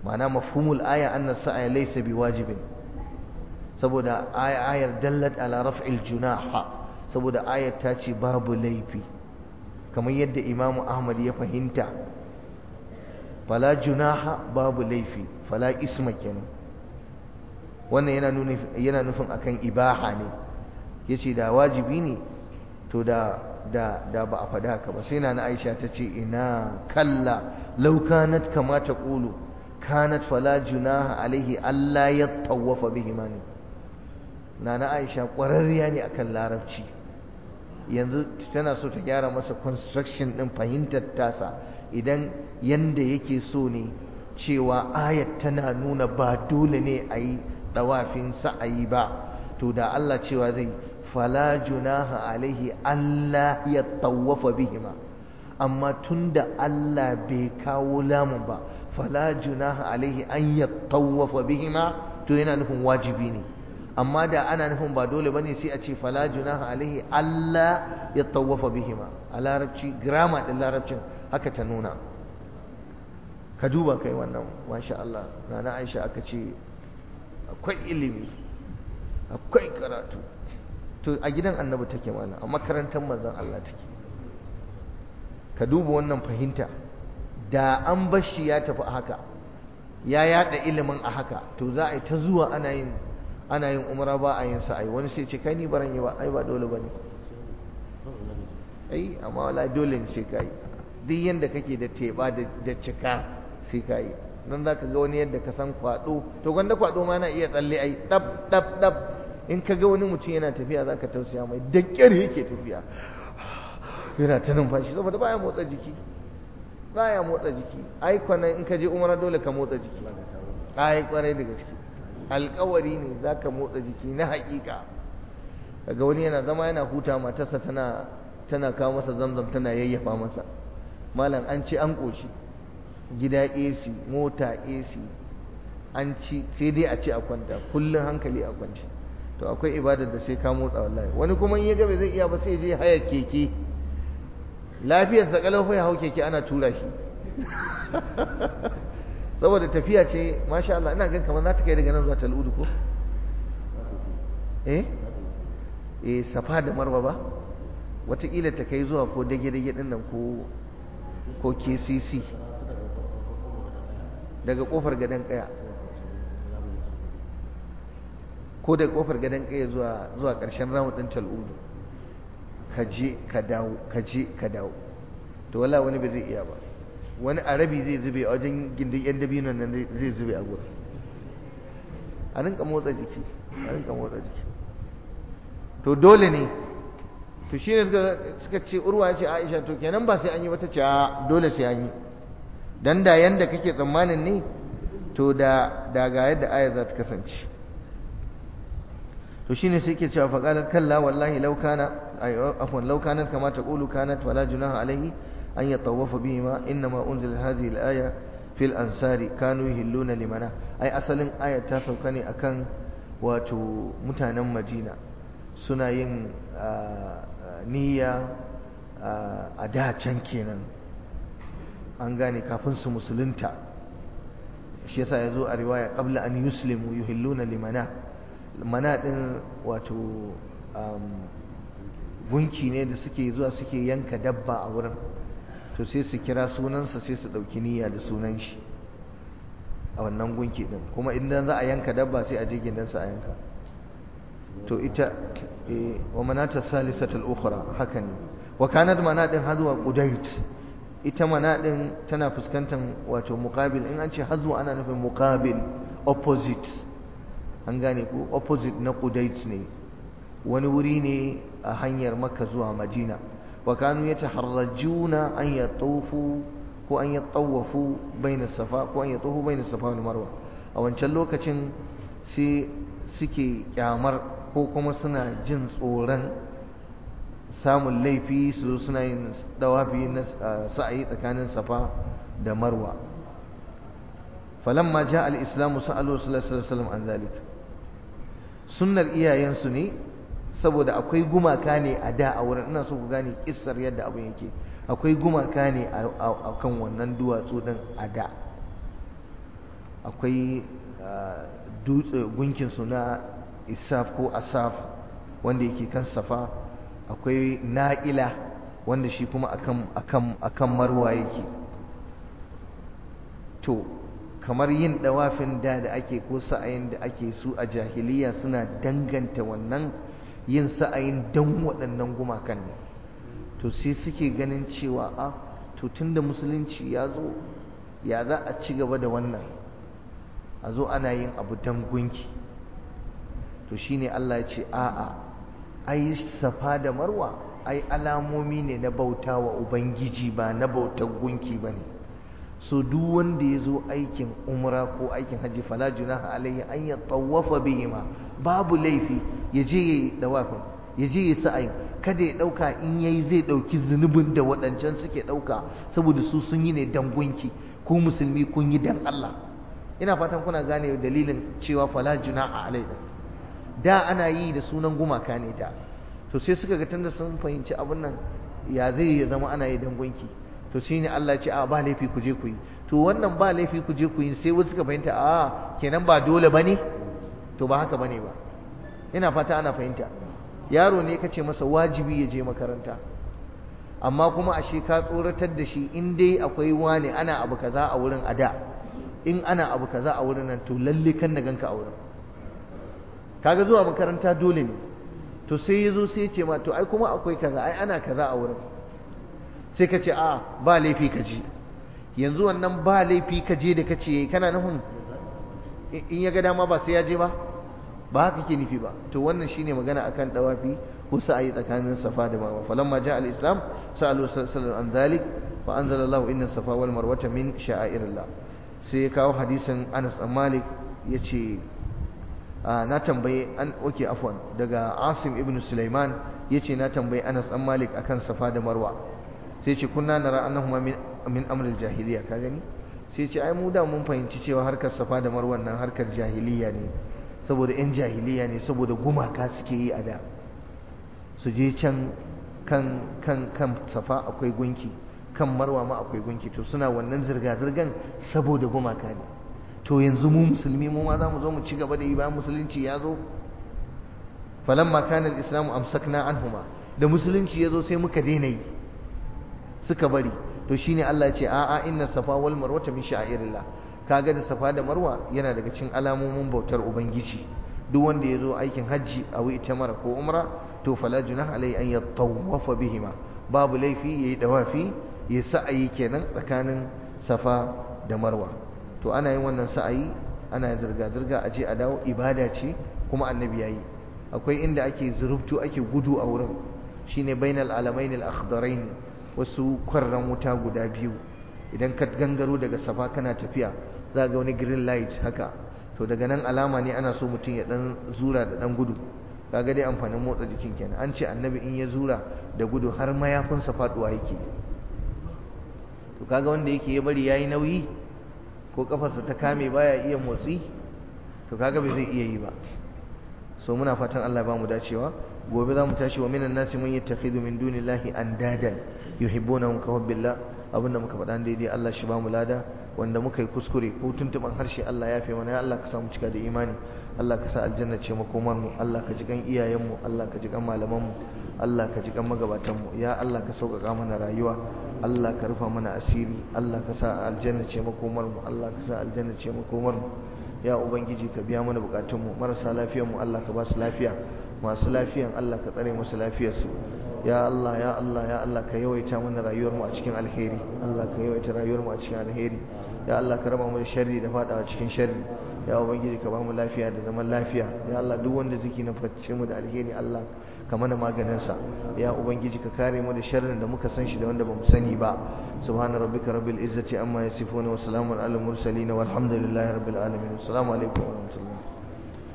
ma'ana mafhumul aya anna sa'a laysa biwajibin saboda ayar dallat ala raf'il junaha saboda ayar ta ce babu laifi kamar yadda imamu ahmad ya fahimta fala junaha babu laifi fala isma kenan wannan yana nufin yana nufin akan ibaha ne yace da wajibi ne to da da da ba a faɗa haka ba sai na Aisha ta ce ina kalla law kanat kama taqulu kanat fala junaha alaihi alla yatawafa bihima ne nana Aisha ƙwararriya ne akan larabci yanzu tana so ta gyara masa construction din fahimtar tasa idan yanda yake so ne cewa ayat tana nuna ba dole ne a yi ɗawafin sa'ayi ba to da Allah cewa zai fala junaha alaihi Allah ya tawafa bihima amma tunda Allah bai kawo lamun ba fala junaha alaihi an ya tawafa bihima to yana nufin wajibi ne amma da ana nufin ba dole bane sai a ce fala junaha alaihi Allah ya tawafa bihima a larabci grammar din larabcin haka ta nuna ka duba kai wannan masha Allah nana Aisha aka ce akwai ilimi akwai karatu to a gidan annabi take mana a makarantar manzon Allah take ka duba wannan fahimta da an bashi ya tafi haka ya yada ilimin a haka to za a yi ta zuwa ana yin ana yin umra ba a yin sa'ai wani sai ce kai ni baran yi ba ai ba dole bane ai amma wala dole ne sai kai duk yanda kake da teba da cika sai kai nan zaka ga wani yadda ka san kwado to gwanda kwado ma na iya tsalle ai dab dab dab in ka ga wani mutum yana tafiya zaka tausaya mai da kyar yake tafiya yana ta numfashi saboda baya motsa jiki baya motsa jiki ai kwanan in ka je umra dole ka motsa jiki ai kwarai da gaske alkawari ne za ka motsa jiki na haƙiƙa daga wani yana zama yana huta matarsa tana tana kawo masa zamzam tana yayyafa masa malam an ci an ƙoshi gida AC mota AC an ci sai dai a ci a kwanta kullum hankali a kwanci to akwai ibadar da sai ka motsa wallahi wani kuma in ya ga bai zai iya ba sai je haya keke lafiyar sa kalau ya hau keke ana tura shi saboda tafiya ce masha Allah ina gan kamar za ta kai daga nan zuwa tal'udu ko eh eh safa da marwa ba wataƙila ta kai zuwa ko dage-dage ɗin nan ko ko kcc daga ƙofar gadon ƙaya ko daga ƙofar gadon ƙaya zuwa zuwa ƙarshen ramu ɗin tal'udu ka je ka dawo ka je ka dawo to wala wani ba zai iya ba wani arabi zai zube a wajen gindin yan dabinon nan zai zube a gurin a rinka motsa jiki a rinka motsa jiki to dole ne to shi ne suka ce urwa ce aisha to kenan ba sai an yi wata ce dole sai an yi dan da yanda kake tsammanin ne to da da ga yadda aya za ta kasance to shine sai ke cewa faqalat kalla wallahi law kana afwan law kanat kama taqulu kanat wala junaha alaihi أن يطوف بهما إنما أنزل هذه الآية في الأنصار كانوا يهلون لمنا أي أصل آية تاسو كاني أكن واتو متانا مدينة سنين نية أداة كينا an gane kafin su musulunta shi yasa ya zo a riwaya qabla an yuslimu yuhilluna limana mana din wato gunki ne da suke zuwa suke yanka dabba a wurin to sai su kira sunansa sai su ɗauki niyya da sunan shi a wannan gunki ɗin kuma idan za a yanka dabba sai a je gindansa a yanka to ita wa manata salisatul ukhra haka ne wa kanat manadin hazwa qudait ita manadin tana fuskantar wato muqabil in an ce hazwa ana nufin muqabil opposite an gane ko opposite na qudait ne wani wuri ne a hanyar makka zuwa madina وكانوا يتحرجون أن يطوفوا وأن يطوفوا بين الصفا وأن يطوفوا بين الصفا والمروة أو أن lokacin sai suke kyamar ko kuma suna jin tsoron samun laifi su suna yin dawafi na sa'ayi tsakanin safa da marwa falamma ja al-islamu sa'alu sallallahu alaihi wasallam an zalik sunnar iyayensu ne saboda akwai gumaka ne a da a wurin ina so ku gane kissar yadda abin yake akwai gumaka ne a kan wannan duwatsu din a da akwai dutse gunkinsu na isaf ko asaf wanda yake kan safa akwai na'ila wanda shi kuma akan akan akan marwa yake to kamar yin dawafin da da ake ko sa'ayin da ake su a jahiliya suna danganta wannan yin sa'ayin dan waɗannan gumakan ne to sai suke ganin cewa a to tunda musulunci ya zo ya za a ci gaba da wannan a zo ana yin abu dan gunki to shine Allah ya ce a'a ai safa da marwa ai alamomi ne na bauta wa ubangiji ba na bautar gunki ba ne so duk wanda ya zo aikin umra ko aikin hajji fala junaha alaihi an ya tawafa bihima babu laifi ya je ya yi dawafin ya je ya sa'ayin kada ya ɗauka in yayi zai ɗauki zunubin da waɗancan suke ɗauka saboda su sun yi ne dan gunki ko musulmi kun yi dan Allah ina fatan kuna gane dalilin cewa fala junaha alaihi da ana yi da sunan gumaka ne da to sai suka ga tunda sun fahimci abin nan ya zai ya zama ana yi dan gunki to shine Allah ce a ba laifi ku je ku yi to wannan ba laifi ku je ku yi sai wasu suka fahimta a kenan ba dole bane to ba haka bane ba ina fata ana fahimta yaro ne kace masa wajibi ya je makaranta amma kuma ashe ka tsoratar da shi in dai akwai wani ana abu kaza a wurin ada in ana abu kaza a wurin nan to lalle kan na ganka a wurin kaga zuwa makaranta dole ne to sai ya zo sai ya ce ma to ai kuma akwai kaza ai ana kaza a wurin sai ka ce a ba laifi ka je yanzu wannan ba laifi ka je da ka ce kana nufin in ya ga dama ba sai ya je ba ba haka ke nufi ba to wannan shine magana akan dawafi ko sa'ayi tsakanin safa da marwa falamma ja al-islam sa'alu sallallahu an dhalik fa anzala Allah inna safa wal marwata min sha'airillah sai ya kawo hadisin Anas bin Malik yace na tambaye an oke afwan daga Asim ibn Sulaiman yace na tambaye Anas bin Malik akan safa da marwa sai ce kunna nara annahuma min min amril jahiliya ka gani sai ce ai mu da mun fahimci cewa harkar safa da marwan nan harkar jahiliya ne saboda yan jahiliya ne saboda gumaka suke yi a da su je can kan kan kan safa akwai gunki kan marwa ma akwai gunki to suna wannan zirga zirgan saboda gumaka ne to yanzu mu musulmi mu ma za mu zo mu ci gaba da yi bayan musulunci ya zo falamma kana al-islamu amsakna anhuma da musulunci ya zo sai muka daina yi suka bari to shine Allah ya ce a'a inna safa wal marwata min sha'irillah kaga da safa da marwa yana daga cikin alamomin bautar ubangiji duk wanda ya zo aikin hajji a wi mara ko umra to fala junah alai an yatawafa bihima babu laifi yayi dawafi ya sa'ayi kenan tsakanin safa da marwa to ana yin wannan sa'ayi ana zirga zirga a je a dawo ibada ce kuma annabi yayi akwai inda ake zurubtu ake gudu a wurin shine bainal alamain al-akhdarain wasu kwarran wuta guda biyu idan ka gangaro daga safa kana tafiya za ga wani green light haka to daga nan alama ne ana so mutum ya dan zura da dan gudu kaga dai amfanin motsa jikin kenan an ce annabi in ya zura da gudu har mayafinsa faduwa yake to kaga wanda yake ya bari yayi nauyi ko kafarsa ta kame baya iya motsi to kaga bai zai iya yi ba so muna fatan Allah ba mu dacewa gobe za mu tashi wa minan nasi man yattakhidhu min dunillahi andadan yuhibbunahum ka hubbillah abinda muka faɗa daidai Allah shi ba mu lada wanda muka yi kuskure ko tuntuban harshe Allah ya fi mana ya Allah ka samu cika da imani Allah ka sa aljanna ce makomar mu Allah ka ji kan iyayen mu Allah ka ji kan malaman mu Allah ka ji kan magabatan mu ya Allah ka sauƙaƙa mana rayuwa Allah ka rufa mana asiri Allah ka sa aljanna ce makomar mu Allah ka sa aljanna ce makomar mu ya ubangiji ka biya mana bukatun mu marasa lafiyar mu Allah ka ba su lafiya masu lafiyan Allah ka tsare musu lafiyarsu ya Allah ya Allah ya Allah ka yawaita mana rayuwar mu a cikin alheri Allah ka yawaita rayuwar mu a cikin alheri ya Allah ka raba mu da sharri da fadawa cikin sharri ya ubangiji ka ba mu lafiya da zaman lafiya ya Allah duk wanda ziki na fice mu da alheri Allah ka mana maganin sa ya ubangiji ka kare mu da sharrin da muka san shi da wanda bamu sani ba subhana rabbika rabbil izzati amma yasifuna wa salamun alal mursalin walhamdulillahi rabbil alamin assalamu alaikum wa rahmatullahi